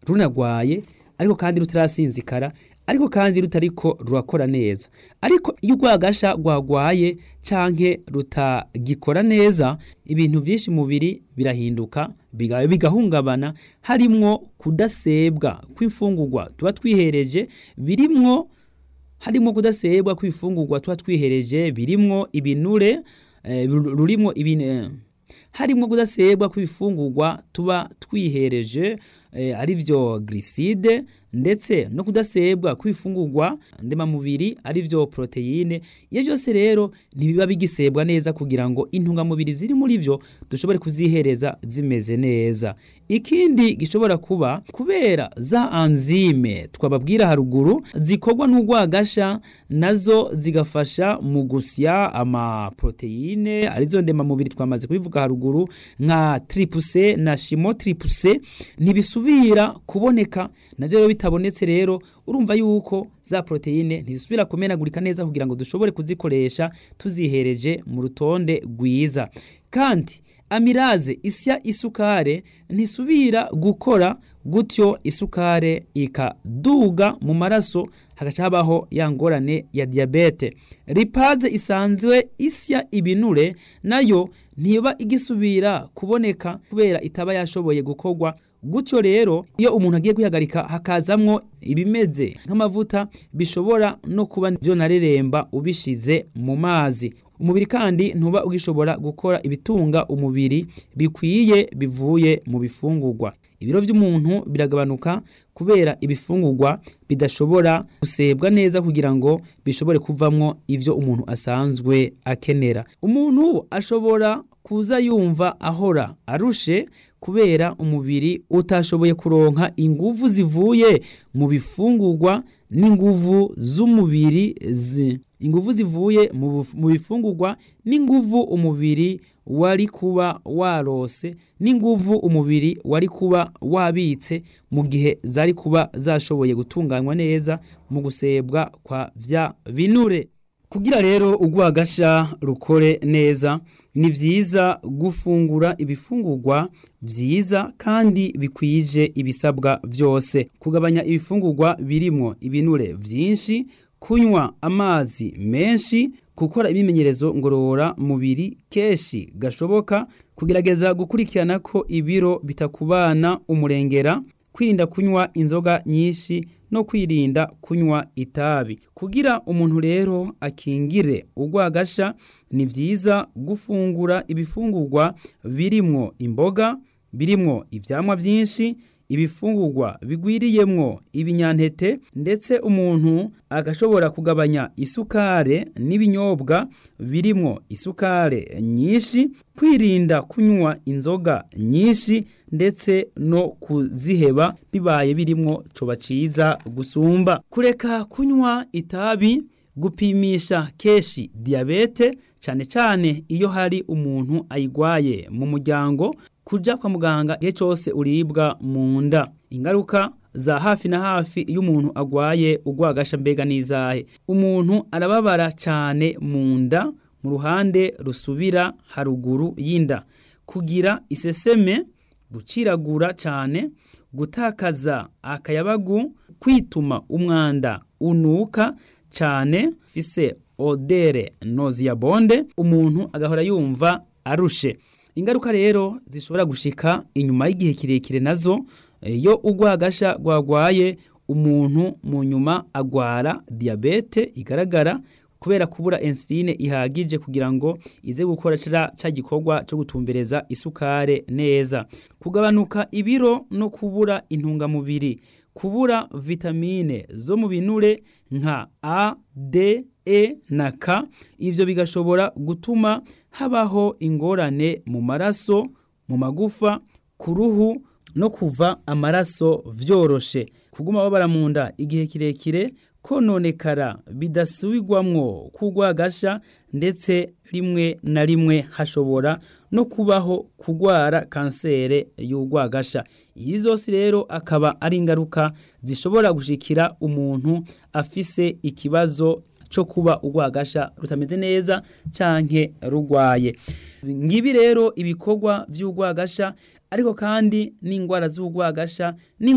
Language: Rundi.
runagwaye ariko kandi rutarasinzikara ariko kandi rutariko rurakora neza ariko iyo urwagasha rwagwaye canke rutagikora neza ibintu vyinshi mubiri birahinduka biga- bigahungabana harimwo kudasebwa kw'imfungurwa tuba twihereje birimwo harimwo kudasebwa kw'ifungurwa tuba twihereje birimwo ibinure eh, ru- rurimwo ibin eh, harimwo kudasebwa kw'ibifungurwa tuba twihereje eh, ari vyo gliside ndetse no kudasebwa kw'ifungurwa ndemamubiri ari vyo proteine iyo byose rero ntibiba bigisebwa neza kugira ngo intungamubiri ziri muri vyo dushobore kuzihereza zimeze neza ikindi gishobora kuba kubera za anzime twababwira haruguru zikorwa n'urwagasha nazo zigafasha mu gusya amaproteine arizo ndemamubiri twamaze kubivuga haruguru nka tripuse na shimo tripuse ntibisubira kuboneka navyo rero bitabonetse rero urumva yuko za proteine ntizisubira kumenagurika neza kugira ngo dushobore kuzikoresha tuzihereje mu rutonde rwiza kandi amiraze isya isukare ntisubira gukora gutyo isukare ikaduga mu maraso hagaca habaho ya ngorane ya diyabete ripaze isanzwe isya ibinure nayo ntiba igisubira kuboneka kubera itaba yashoboye gukorwa gutyo rero iyo umuntu agiye kwihagarika hakazamwo ibimeze nk'amavuta bishobora no kuba vyo nareremba ubishize mu mazi umubiri kandi ntuba ugishobora gukora ibitunga umubiri bikwiye bivuye mu bifungurwa ibiro vy'umuntu biragabanuka kubera ibifungurwa bidashobora gusebwa neza kugira ngo bishobore kuvamwo ivyo umuntu asanzwe akenera umuntu ashobora kuza yumva ahora arushe kubera umubiri utashoboye kuronka inguvu zivuye mu bifungurwa n'inguvu z'umubiri zi inguvu zivuye mu buf- mu bifungurwa n'inguvu umubiri wari kuba warose n'inguvu umubiri wari kuba wabitse mu gihe zari kuba zashoboye gutunganywa neza mu gusebwa kwa vya binure kugira rero urwagasha rukore neza ni vyiza gufungura ibifungurwa vyiza kandi bikwije ibisabwa vyose kugabanya ibifungurwa birimwo ibinure vyinshi kunywa amazi menshi gukora imimenyerezo ngorora mubiri keshi gashoboka kugerageza gukurikirana ko ibiro bitakubana umurengera kwirinda kunywa inzoga nyinshi no kwirinda kunywa itabi kugira umuntu rero akingire urwagasha ni vyiza gufungura ibifungurwa birimwo imboga birimwo ivyamwa vyinshi ibifungurwa bigwiriyemwo ibinyantete ndetse umuntu agashobora kugabanya isukare n'ibinyobwa birimwo isukare nyinshi kwirinda kunywa inzoga nyinshi ndetse no kuziheba bibaye birimwo coba ciza gusumba kureka kunywa itabi gupimisha keshi diyabete cane cane iyo hari umuntu ayigwaye mu muryango kuja kwa muganga igihe cose uribwa mu nda ingaruka za hafi na hafi iyo umuntu agwaye urwagasha mbega n'izahe umuntu arababara cane mu nda mu ruhande rusubira haruguru y'inda kugira iseseme guciragura cane gutakaza akayabagu kwituma umwanda unuka cane fise odere noziyabonde umuntu agahora yumva arushe ingaruka rero zishobora gushika inyuma y'igihe kirekire nazo iyo urwagasha rwagwaye umuntu mu nyuma agwara diyabete igaragara kubera kubura insuline ihagije kugira ngo ize gukora ca ca gikorwa cyo gutumbereza isukare neza kugabanuka ibiro no kubura intungamubiri kubura vitamine zo mu binure nka A, D, E na K ivyo bigashobora gutuma habaho ingorane mu maraso mu magufa ku ruhu no kuva amaraso vyoroshe kuguma babara mu nda igihe kirekire kononekara bidasubirwamwo kugwagasha ndetse rimwe na rimwe hashobora no kubaho kugwara kansere y'urwagasha iyi zose rero akaba ari ingaruka zishobora gushikira umuntu afise ikibazo cyo kuba urwagasha rutameze neza canke rugwaye ngibi rero ibikorwa vy'urwagasha ariko kandi n'ingwara z'urwagasha